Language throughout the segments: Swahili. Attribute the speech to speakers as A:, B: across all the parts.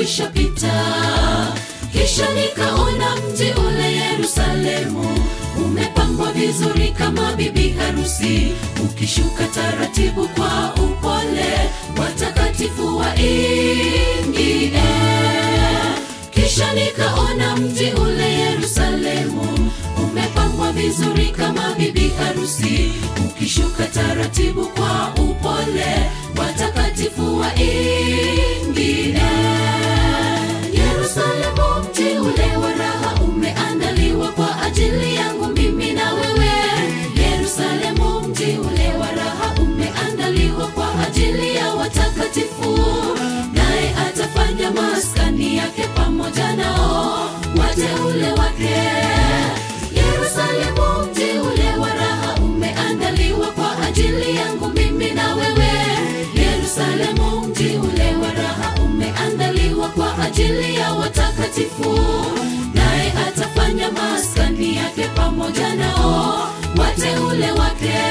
A: ulishapita kisha nikaona mji ule yerusalemu umepambwa vizuri kama bibi harusi ukishuka taratibu kwa upole watakatifu waingie kisha nikaona mji ule yerusalemu umepambwa vizuri kama bibi harusi ukishuka taratibu kwa upole watakatifu waingie yerusalemu mji ule wa raha umeandaliwa kwa ajili yangu mimi na wewe yerusalemu mji ule wa raha umeandaliwa kwa ajili ya watakatifu naye atafanya maskani yake pamoja nao wateule wake yerusalemu mji ule wa raha umeandaliwa kwa ajili yangu mimi na wewe yerusalemu mji ule wa raha umeandaliwa kwa ajili ya watakatifu naye atafanya maskani yake pamoja nao wateule wake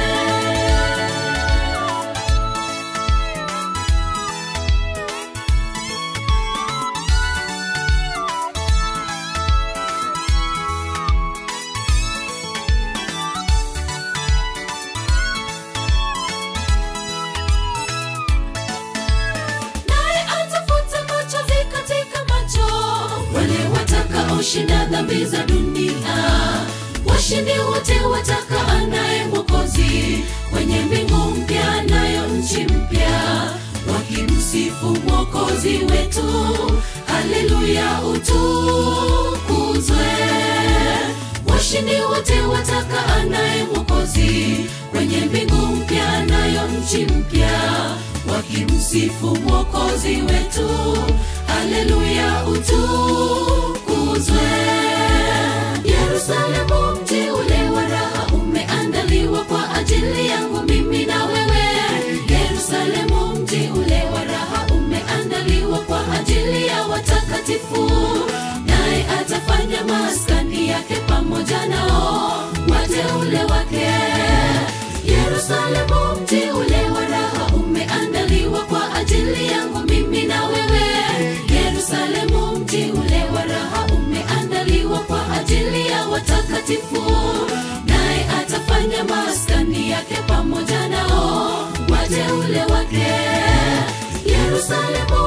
A: naye atafuta machozi katika macho wale watakaoshinda dhambi za dunia washindi wote wataka anaye mwokozi kwenye mbingu mpya nayo nchi mpya wakimsifu mwokozi wetu haleluya utukuzwe washindi wote wataka anaye mwokozi kwenye mbingu mpya nayo nchi mpya wakimsifu mwokozi wetu haleluya utukuzwe yerusalemu mji ule wa raha umeandaliwa kwa ajili yangu mimi na wewe yerusalemu mji ule wa raha umeandaliwa kwa ajili ya watakatifu naye atafanya maskani yake pamoja nao wateule wake yerusalemu mji ule wa raha umeandaliwa kwa ajili yangu mimi na wewe yerusalemu mji ule wa raha umeandaliwa kwa ajili ya watakatifu naye atafanya maskani yake pamoja nao wateule wake yerusalemu